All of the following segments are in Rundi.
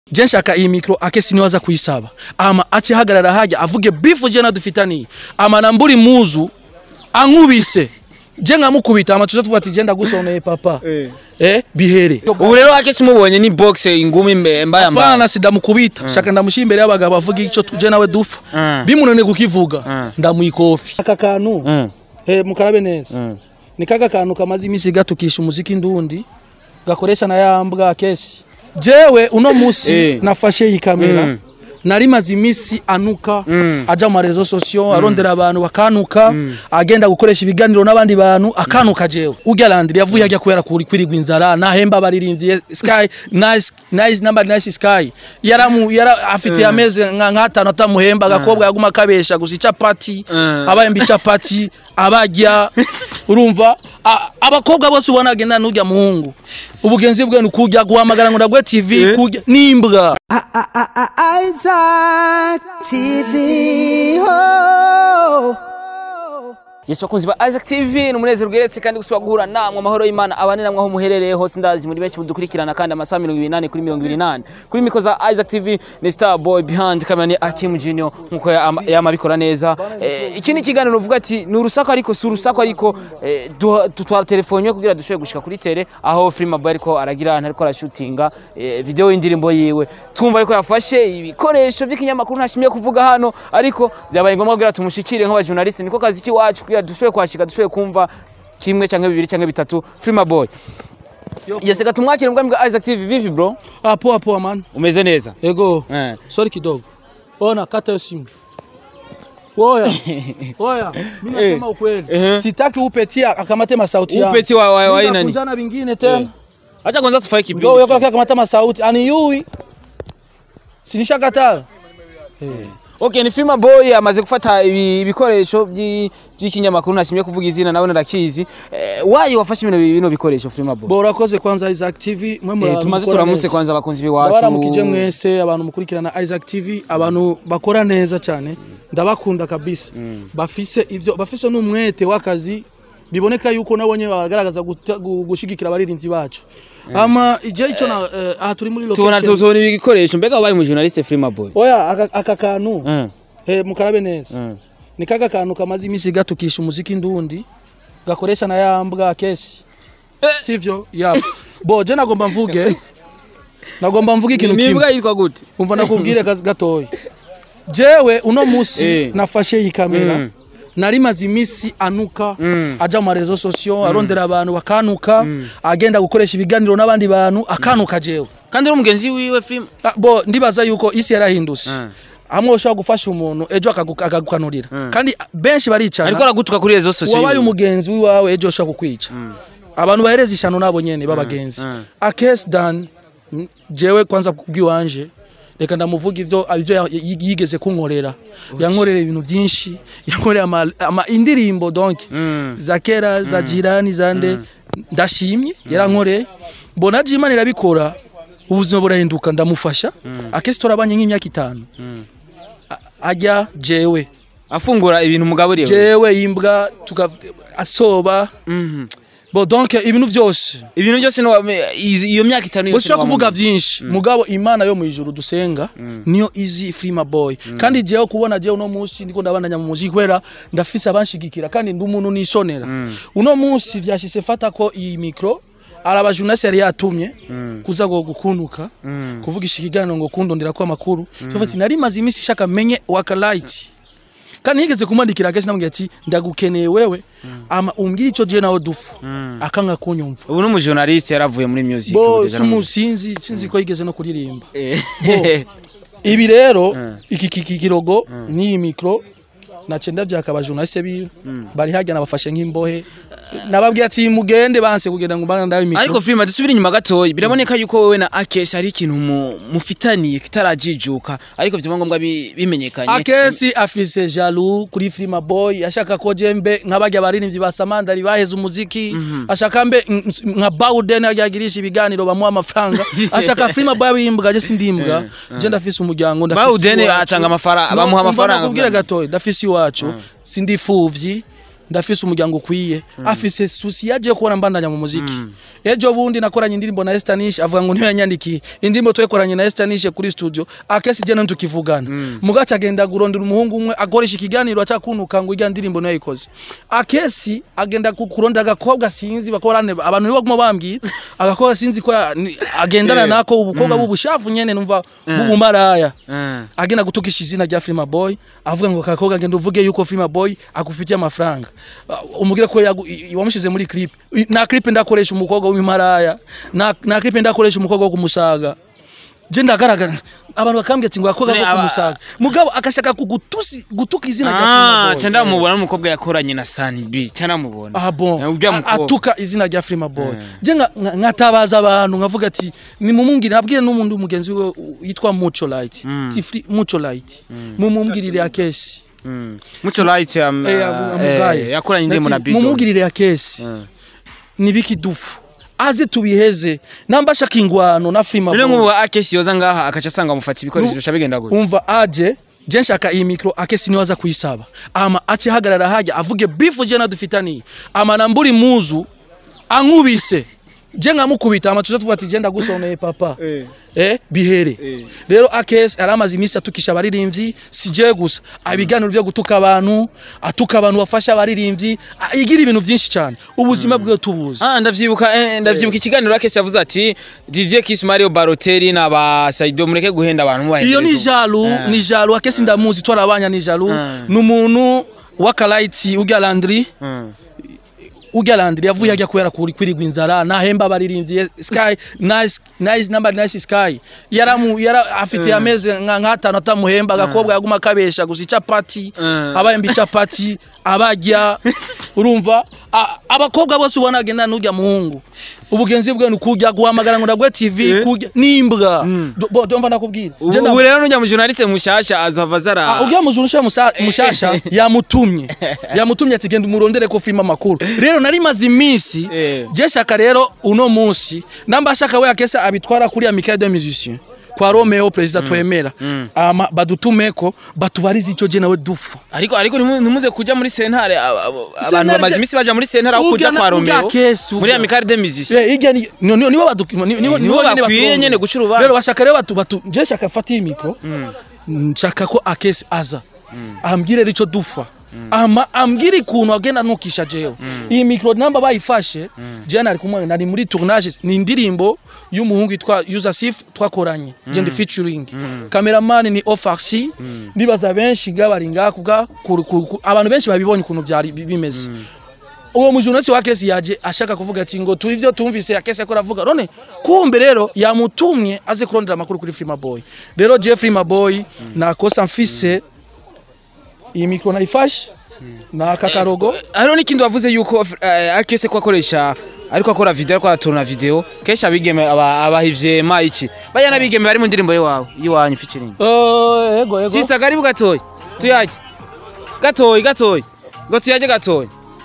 je nshaka iyi mikro akesi niwaza kuyisaba ama ace hagarara hajya avuge bifu je nadufitaniye ama namburi muzu ankubise je nkamukubita ama tuza tuvuga ati je ndagusoneye papa eh bihere ubu rero akesi mubonye ni box ingumi mbe- mbaya mbaya Hapana sidamukubita shaka ndamushyira imbere y'abagabo avuga icyo tuje nawe dufa Mm. bimunone kukivuga ndamuyikofi aka kantu Mm. eh mukarabe neza ni kaga kantu kamaze iminsi gatukisha umuziki ndundi gakoresha na ya mbwa kesi jewe uno musi Eh. nafashe iyi kamera Mm. nari maze iminsi anuka Mm. aja mu marezo sosiyo arondera abantu bakanuka agenda gukoresha ibiganiro n'abandi bantu akanuka jewe urya landiri yavuye ajya kubera kuri kwirigwa inzara nahemba abaririmbyi sky nice nice number nice sky yaramu yara afite ameze nka nk'atanu atamuhemba agakobwa yaguma kabesha gusa icapati Mm. abayemba icapati abajya urumva A- abakobwa bose ubona agenda n'urya muhungu ubugenzi bwe ni kujya guhamagara ngo ndagwe tv kujya n'imbwa Isaac TV. Oh. Yesu bakunzi ba Isaac TV ni umunezero ugeretse kandi gusubira guhura namwe amahoro y'Imana abane namwe aho muherereye hose ndazi muri benshi mudukurikirana kandi amasaha 28 kuri 28 kuri miko za Isaac TV ni Star Boy behind camera ni Akim Junior nkuko yama yamabikora neza eh, iki ni kiganiro uvuga ati ni urusaku ariko si urusaku ariko eh, duha- tutwara telefone yo kugira dushobore gushika kuri tele aho Free Boy ariko aragira ahantu ariko arashootinga eh, video y'indirimbo yiwe twumva ariko yafashe ibikoresho by'ikinyamakuru ntashimiye kuvuga hano ariko byabaye ngombwa kugira tumushikire nk'abajournaliste niko kazi kiwacu kugira dushobore kwashika dushobore kumva kimwe cyangwa bibiri cyangwa bitatu Free Boy yeseka tumwakire mbwa mbwa Isaac TV vipi bro ah poa poa man umeze neza ego eh sorry kidogo ona kata hiyo simu Oya, oya, mimi nasema ukweli. Ehe. Sitaki upetia akamate masauti yangu. Upeti wa- wa- wa Mimi aina ni? nakunjana vingine tena. acha kwanza tufaye Ndio kibindi yuko akamata masauti. Ani yui. Sinisha katala. Okay, ni Free Boy amaze gufata ibi- ibikoresho by'i- by'ikinyamakuru ntashimye kuvuga izina nawe ndakizi eh, wayi wafashe bino bino bikoresho Free Boy Bora koze kwanza Isaac TV mwe eh, muri tumaze turamutse kwanza abakunzi biwacu Baramukije mwese abantu mukurikirana Isaac TV abantu bakora neza cyane ndabakunda kabisa bafise ivyo bafise n'umwete w'akazi biboneka yuko nabonye bagaragaza guta- gu- gushigikira abaririmbyi bacu ama ije ico na eh, aha turi muri tubona location tubona ibi bikoresho mbega wabaye mu journaliste Free Boy oya aka, aka kantu eh eh, mukarabe neza eh ni kaga kantu kamaze iminsi gatukisha umuziki ndundi gakoresha na ya mbwa kesi sivyo yabo bo je nagomba mvuge nagomba mvuge ikintu ni kimwe imbwa yitwa gute umva nakubwire kazi gatoya jewe uno musi Eh. nafashe iyi kamera Mm. nari maze iminsi anuka Mm. aja mu marezo sosiyo arondera abantu bakanuka agenda gukoresha ibiganiro n'abandi bantu akanuka jewe kandi uri umugenzi wiwe Free Ah, bo ndibaza yuko isi yarahindutse Mm. hamwe ushobora gufasha umuntu ejo akagu- akagukanurira kandi benshi baricana ariko aragutuka kuri rezo sosiyo wabaye umugenzi wiwawe ejo ushobora kukwica abantu bahereza ishano nabo nyene b'abagenzi mm. akesi dan mm, jewe kwanza kubwiwanje reka ndamuvuga ivyo ivyo ya- yi- yigeze kunkorera yankorera ibintu byinshi yankorera ama, ama indirimbo donc Mm. za kera za jirani zande ndashimye yarankoreye mbona je imana irabikora ubuzima burahinduka ndamufasha akesi turabanye nk'imyaka itanu A- ajya jewe afungura ibintu mugaburiye jewe imbwa tuka asoba Mhm. bo donc ibintu vyose ibintu byose no izi- iyo myaka itanu yose ushobora no kuvuga wamumenye. vyinshi mugabo imana yo mwijuru dusenga niyo izi frima boy kandi jewe kubona jewe uno munsi ndiko ndabandanya mu muziki kubera ndafise abanshigikira kandi ndi umuntu nisonera uno munsi vyashise fata ko iyi mikro araba journaliste yari yatumye kuza go gukunuka kuvugisha ikiganiro ngo kundondera ko amakuru cyo nari maze iminsi shaka menye waka light kandi nigeze kumwandikira kesi namubwira ati ndagukeneye wewe ama umbwire ico je nawe dufu akanga kunyumva ubu n'umujournaliste yaravuye muri music bo ubu deja no mu- sumusinzi sinzi ko yigeze no kuririmba Eh. ibi rero iki iki kirogo n'iyi mikro nace ndavyaka abajournaliste biwe bari hajya nabafashe nk'imbohe nababwiye ati mugende banse kugenda ngo mbana ndabe mikro ariko filime dusubire inyuma gatoya biraboneka yuko wowe na Akesi hari ikintu mu- mufitaniye kitarajijuka ariko vyaba ngombwa bi- bimenyekanye akesi afise jalu kuri filima boy ashaka ko jembe nk'abajya abaririmbyi ba samandari baheze umuziki ashaka mbe n- n- nka bawuden yagirisha ibiganiro bamuha amafaranga ashaka filima boy abimbwa je sindimbwa je ndafise umuryango ndafise Bawuden iwacu. atanga amafaranga- No, bamuha umva amafaranga. nakubwira gatoya ndafise iwacu sindifuvyi ndafise umuryango ukwiye afise susi yaje kubona mbandanya mu muziki ejo bundi nakoranye indirimbo na Estanish avuga ngo niyo yanyandikiye indirimbo twekoranye na Estanish kuri studio akesi je ntukivugana mugaca agenda gurondera umuhungu umwe akoresha ikiganiro acakunuka ngo irya ndirimbo niyo yayikoze akesi agenda ku- kurondera agakobwa sinzi bakorane abantu nibo baguma bambwira agakobwa sinzi ko ya- ni- agendana nako ubukobwa b'ubushafu nyene numva b'ubumaraya agenda gutukisha izina rya Frima Boy avuga ngo kakobwa agenda uvuge yuko Frima Boy akufitiye amafaranga Uh, umubwire ko yagu- i- wamushize muri clip I- na clip ndakoresha umukobwa w'imimaraya na na clip ndakoresha umukobwa wo kumusaga je ndagaragara abantu bakambwira ati ngo yakobwa Ne, ko aba- kumusaga mugabo akashaka kugutusi gutuka izina rya Ah, Frima Boy cyanda mubona n'umukobwa yakoranye na Sanbi cyanda mubona Ah bon. urya A- mukobwa Atuka izina rya Frima Boy. Je nga- nga- nkatabaza abantu nkavuga ati nimumumbwire nabwire n'umuntu mugenzi we u- yitwa Mucho Light. Ti Free- Mucho Light. Mumumbwirire ya kesi. Mm. Mucho light um, Eh, eh, amugaye. yakoranye indirimbo na Big Dog. Mumumbwirire ya kesi. Nibiki dufu. Aze tubiheze. Namba shaka ingwano na Frima Rero Boy. nk'ubu akesi yoza ngaha akaca asanga amufata ibikoresho bisha bigenda gute umva aje je nshaka iyi mikro akesi niwe aza kuyisaba ama ace hagarara hajya avuge bifu je nadufitaniye ama namburi muzu ankubise je nkamukubita ama tuza tuvuga ati je ndagusoneye papa eh bihere rero akesi aramaze iminsi atukisha abaririmbyi si je gusa abiganiro byo gutuka abantu atuka abantu bafasha abaririmbyi a- yigira ibintu byinshi cyane ubuzima bwe tubuzi Ah ndavyibuka eh, ndavyibuka ikiganiro akesi yavuze ati DJ Kiss Mario Balotelli na ba Saido mureke guhenda abantu mubaherezo iyo ni jalu ni jalu akesi ndamuzi twarabanya ni jalu ni umuntu w'akalaiti urya landry urya landry yavuye ajya kubera kuri kwirigwa inzara nahemba abaririmbyi sky nice nice number nice sky yaramu yara afite ameze nka nk'atanu atamuhemba agakobwa yaguma kabesha gusa icapati abahemba icapati abajya urumva A- abakobwa bose ubona agenda n'urya muhungu ubugenzi bwe ni kujya guhamagara ngo ndagwe tv kujya n'imbwa Do- bo ndumva nakubwira Je ubu ndam- ubu rero nujya mu journaliste mushasha azohava Ah, zara uriya mujuru ushaye musa- mushasha yamutumye yamutumye ati genda umurondere ko filime amakuru rero nari maze iminsi Eh. je shaka rero uno munsi namba shaka we akesa abitwara kuri Amical des Musiciens kwa Romeo president twemera ama badutumeko batubarize ico je nawe dufu ariko ariko ntimu- ntimuze kuja muri sentare aba- aba- abantu Sentare bamaze je- imisi baja muri sentare aho Urya kuja na- kwa urya Romeo Kesi, muri urya. Amical des Musiciens Eh, irya ni- ni- ni- nibo badu- ni- ni- nibo nibo nyene bakwiye baturongo. nyene guca urubanza. rero bashaka rero batu batu je shaka fata iyi mikro nshaka ko akesi aza ambwire rico dufa ama ambwire ikuntu agenda nukisha jewe iyi mikro namba bayifashe je nari kumwe nari muri tournage ni indirimbo y'umuhungu yitwa Yusuf twakoranye je ndi featuring cameraman ni Ofarsi ndibaza benshi ngabari ngakuga ku- ku- ku- abantu benshi babibonye ukuntu byari bi- bimeze uwo mujurnalisi wa kesi yaje ashaka kuvuga ati ngo tu ivyo tumvise ya kesi akora avuga none kumbe rero yamutumye aze kurondera amakuru kuri Frima Boy rero je Frima Boy nakosa mfise iyi mikro nayifashe na kakarogo hariho n'ikindi wavuze yuko eh, akese ko akoresha ariko akora video ariko aturuna video kenshi abigeme aba- abahivye ma iki baya n'abigeme bari mu ndirimbo yiwawe yiwanyu featuring Eh, ego ego sister karibu gatoyi tuyage gatoyi gatoyi ngo tuyage gatoyi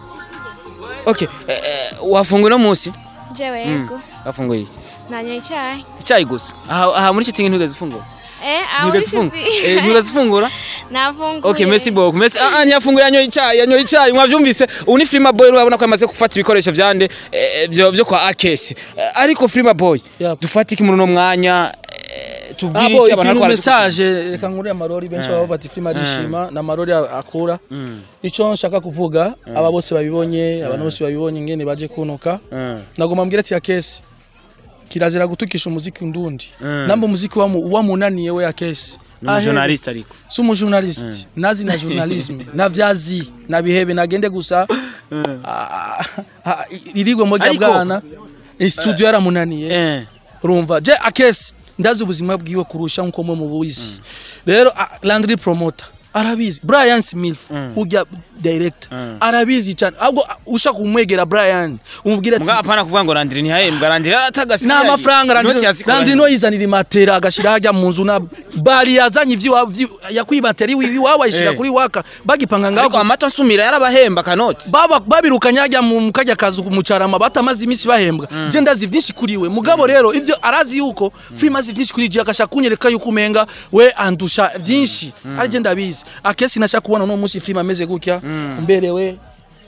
okay eh, eh, wafunguye no munsi jewe yego wafunguye iki nanyoye icyayi icyayi gusa aha aha muri shitingi ntugeze ufungura eh aho ntugeze ufungura eh ntugeze ufungura nafunguye Okay, merci beaucoup. Merci. Ah, ah nyafunguye yanyoye icyayi, yanyoye icyayi. Mwavyumvise? Ubu ni Frima Boy urabona ko yamaze gufata ibikoresho vyande eh, byo byo kwa Akesi. Eh, Ariko Frima Boy, Yep. dufate iki muri no mwanya eh, tubwire abo iki abantu ikintu bariko message reka nkure amarori benshi baba bati filime arishima na marori akura ico nshaka kuvuga aba bose babibonye abantu bose babibonye ngene baje kunuka nagoma mbwira ati ya kesi kirazira gutukisha umuziki ndundi namba umuziki wa mu- wamunaniye we ya kesi Ni journalist ariko. si umujournalist nazi na journalism navyazi nabihebe nagende gusa ah, ah, irigwe mo rya Ariko- bwana studio yaramunaniye Eh. urumva je akesi ndazi ubuzima bwiwe kurusha nkuko mwe mubuzi rero a- landry promoter arabizi brian smith ujya director arabizi cyane ahubwo a- ushaka kumwegera brian umubwira Muga ati apana kuvuga ngo Landry ntihahembwa Landry atagasi. nta mafaranga landry no yizanira imatera agashira hajya mu nzu na bari yazanye ivyo yakwiye imatera iwiwi wawe ayishira Eh. kuri waka bagipanga Ariko ngaho amata nsumira yarabahemba kanoti. baba babirukanye hajya mu kajya kazu kumucarama batamaze iminsi bahembwa je ndazi vyinshi kuri we mugabo rero ivyo arazi yuko film azi vyinshi kuri je agashaka kunyereka yuko umenga we andusha vyinshi ari je ndabizi akesi nashaka kubona no munsi film ameze gutya mberewe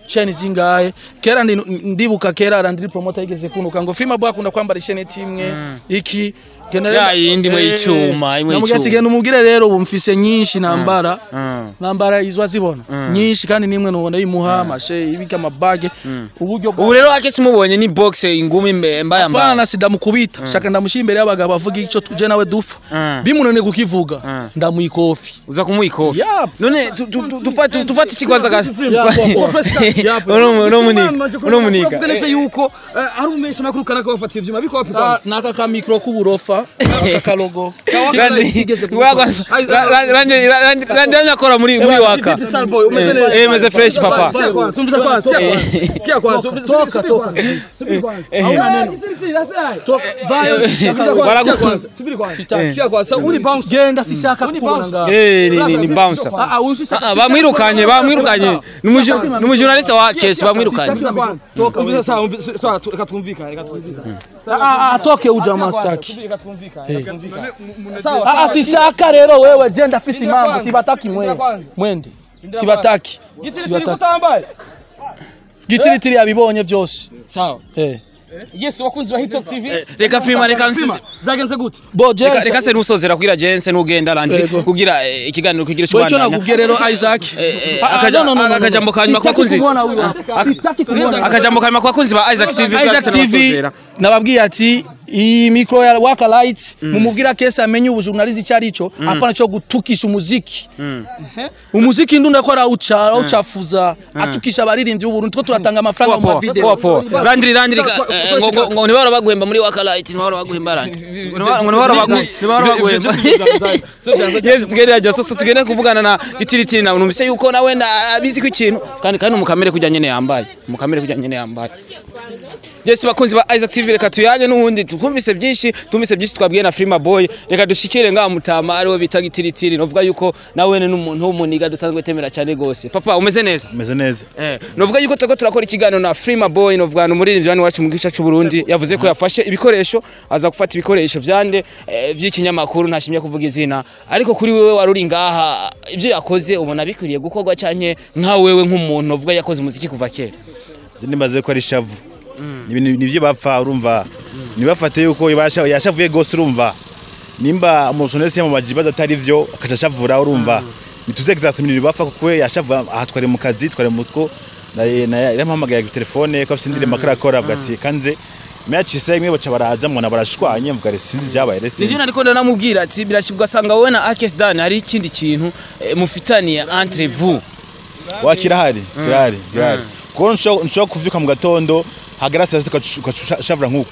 chain zingahe kera ndi, ndibuka kera arandiri promoter yigeze kunuka ngo Frima Boy akunda kwambara isheneti imwe iki genda Ya yindi imwe y'icuma, imwe namubwira ati y'icuma. genda umubwire rero ubu mfise nyinshi nambara Mm. nambara izo azibona nyinshi kandi nimwe nubona yimuha amashe ibika amabage uburyo bwa ubu rero akesi mubonye ni box ingumi mbe- mbaya mbaya Hapana sidamukubita shaka ndamushyira imbere y'abagabo avuga icyo tuje nawe dufa Mm. bimunone kukivuga ndamuha ikofi uza kumuha ikofi Yap. none tu- tu- tu- tufate tufate ikigwaza ga Yap. uno uno muniga uno muniga Uvuga neza yuko eh, ari umesha makuru kana ko bafata ivyuma biko wapi Ah, kwanza naka ka mikro k'uburofa aka kalogo randi akora muri muri waka Starboy umeze Eh, neza eh, meze fresh papa Sikia kwanza sumbiza kwanza sikia kwanza sikia kwanza toka toka subiri kwanza hauna neno toka vayo Baragu- subiri kwanza sikia kwanza uri bounce genda sishaka kubona ngaho Eh, ni- ni ni bouncer ah ah ushishaka Ah, ah, bamwirukanye bamwirukanye ni umuju- ni umujurnaliste wa kesi bamwirukanye toka umvise sawa umvise sawa tu- reka twumvikane reka twumvikane ah ah toke ujamaa staki reka twumvikane reka twumvikane ah ah sishaka rero wewe je ndafise impamvu sibataki mwe mwende sibataki gitiri sibataki kutambaye gitiritiri yabibonye byose sawa eh yes wakunzi ba Hitop TV reka firima reka nsize zagenze gute bo je reka reka se nusozera kugira jense n'ugenda randi Yego. kugira eh, ikiganiro kugira bo icyo cyubandanya nakubwiye rero Isaac eh, Ah, ah, akaja- no, no, no, no, akajambo no. kanyuma kwa Sitaki kunzi- kumwona huyu hapa. Sitaki kumwona. akajambo kanyuma kwa kunzi ba Isaac TV Isaac byose TV nabasozera. nababwiye ati iyi mikro ya waka light mumubwira kesi amenye ubujournalist icyo ari cyo apana cyo gutukisha umuziki umuziki ndunda ko arawuca arawucafuza atukisha abaririmbyi b'uburundi two turatanga amafaranga mu Poa, mavideo poa, poa. Randiri randiri ka- eh, ngo ngo ngo nibara baguhemba muri waka light nibara baguhemba randi ngo nibara bagu nibara baguhemba yes tugende ajya sasa tugende kuvugana na gitiritiri na numvise yuko nawe na abizi ko ikintu kandi kandi umukamere kujya nyene yambaye umukamere kujya nyene yambaye Jesse bakunzi ba Isaac TV reka tuyage n'ubundi twumvise byinshi twumvise byinshi twabwiye na Frima Boy reka dushikire nga mutama ariwe bita gitiritiri novuga yuko nawe ni umuntu w'umuniga dusanzwe temera cyane gose papa umeze neza meze neza Eh, novuga yuko turiko turakora ikiganiro na Frima Boy novuga ni umuririmbyi wani wacu mu gice cy'u Burundi yavuze ko yafashe ibikoresho aza gufata ibikoresho vyande eh, vy'ikinyamakuru ntashimye kuvuga izina ariko kuri wewe wari uri ngaha ivyo yakoze ubona bikwiriye gukorwa canke nka wewe nk'umuntu novuga yakoze umuziki kuva kera Je nibaze ko ari shavu Ni- nivyo bapfa urumva nibafate yuko yabasha- yashavuye gose urumva nimba umujournaliste yamubaje ibibazo atari vyo akaca ashavura urumva nituze exactement ibintu bapfa kuko yashavuye aha twari mu kazi twari mu two yaramuhamagaye ku telefone ko afise indirimbo akarakora avuga ati kanze meyacise imwe baca baraza mubona barashwanye mvuga rero sinzi ibyabaye rero nivyo sinzi nariko ndanamubwira ati birashibwa ugasanga wowe na Akes Dan hari ikindi kintu eh, mufitaniye entre vous wa kirahari kirahari kirahari kuko nshobora nshobora kuvyuka mu gatondo hagara saa sita ugaca- ugaca ushavura nk'uko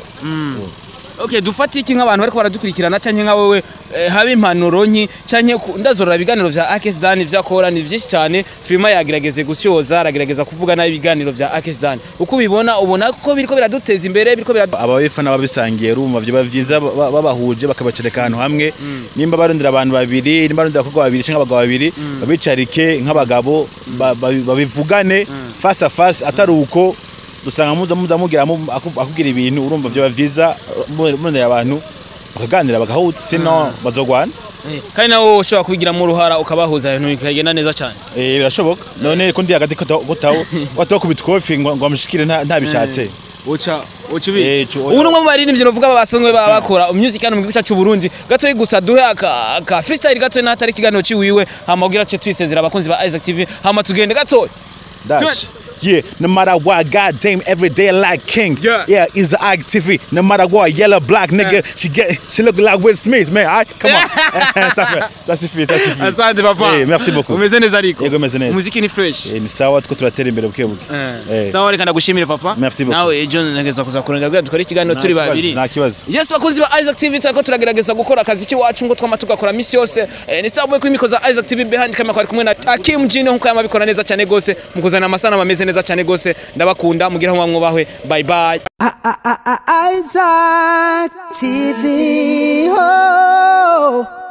Okay, dufate iki nk'abantu bariko baradukurikirana canke nka wewe eh, habe impanuro nki canke ku- ndazorora ibiganiro vya Akes Dan vyakora ni vyinshi cyane Firma yagerageze gusyoza aragerageza kuvuga nabi ibiganiro vya Akes Dan uko ubibona ubona ko biriko biraduteza imbere biriko biradu ababifana babisangiye rumva vyoba vyiza ba- babahuje bakabacereka ahantu hamwe nimba barondera abantu babiri nimba barondera abakobwa babiri canke abagabo babiri babicarike nk'abagabo ba- ba- babivugane face à face atari uko usanga muza muza mugira mu- aku- akubwira ibintu urumva vyoba vyiza murondera abantu bakaganira bagahuza sino bazogwana kandi nawe ushobora kubigiramo uruhara ukabahuza ibintu bikagenda neza cyane Eh, birashoboka none ko ndi hagati kotaho kotaho kubitwofi ngo ngo amushikire nta- ntabishatse uca uca Eh, cu- ubu ni umwe mu baririmbyi novuga basanzwe baba bakora music hano mu gihugu cyacu Burundi gatoyi gusa duhe aka aka freestyle gatoyi n'atari ikiganiro ciwiwe hama kugira ce twisezera abakunzi ba Isaac TV hama tugende gatoyi Dash. Yeah, no matter what, goddamn, every day like king. Yeah. yeah, is the active. No matter what, yellow, black, nigga, she get, she look like Will Smith, man. All right, come on. Stop it. That's the fees, that's the fees. asante papa Eh, merci beaucoup. umeze neza ariko Yego, meze neza. umuziki ni fresh Eh, ni sawa tuko turatera imbere buke buke. Eh. sawa reka ndagushimire papa Merci beaucoup. nawe ejo ntegeza kuza kurondera kugira dukore ikiganiro Nta turi kibazo, babiri Nta kibazo. Yes bakunzi ba Isaac TV turiko turagerageza gukora akazi kiwacu ngo twama tugakora misi yose eh, ni Starboy kuri miko za Isaac TV behind camera kwari kumwe na Hakim Jino nkuko yamabikora neza cyane gose mukuzana amasana ameze neza cyane gose ndabakunda mugira aho mwubahwe bye bye Isaac TV. Oh.